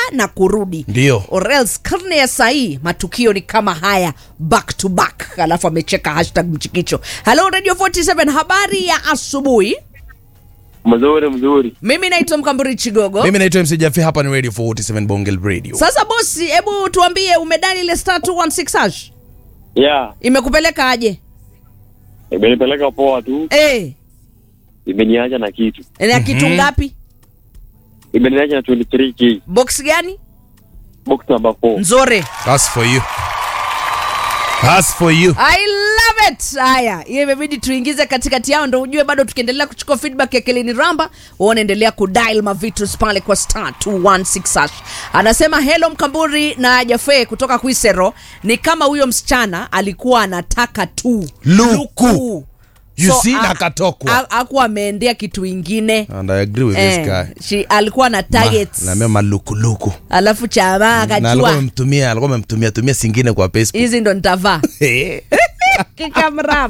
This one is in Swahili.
na kurudi Ndio. or else karne ya sahii matukio ni kama haya back to back alafu amecheka hashtag mchikicho halo radio 47 habari ya asubuhi Mzuri mzuri. mimi naitwa mkamburi chigogo mimi naitwa mc jafi hapa ni radio 47 bongel radio sasa bosi hebu tuambie umedani ile star 216 hash Yeah, imekupeleka aje imenipeleka poa tu, eh imeniacha na kitu, na kitu ngapi imeniacha na 23k box gani box number 4. nzore That's for you That's for you I love it. Haya, hiyo imebidi tuingize katikati yao ndo ujue bado tukiendelea kuchukua feedback ya Kelini Ramba, unaendelea kudial mavitus pale kwa star 216 hash. Anasema hello Mkamburi na Jafe kutoka Kwisero, ni kama huyo msichana alikuwa anataka tu Luku. You see, a- nakatokwa. a- hakuwa ameendea kitu ingine and i agree with this eh, guy she, alikuwa na targets naambia malukuluku alafu chamaa na alikuwa akajua amemtumia alikuwa amemtumia tumia singine kwa facebook hizi ndo nitavaa kikamrama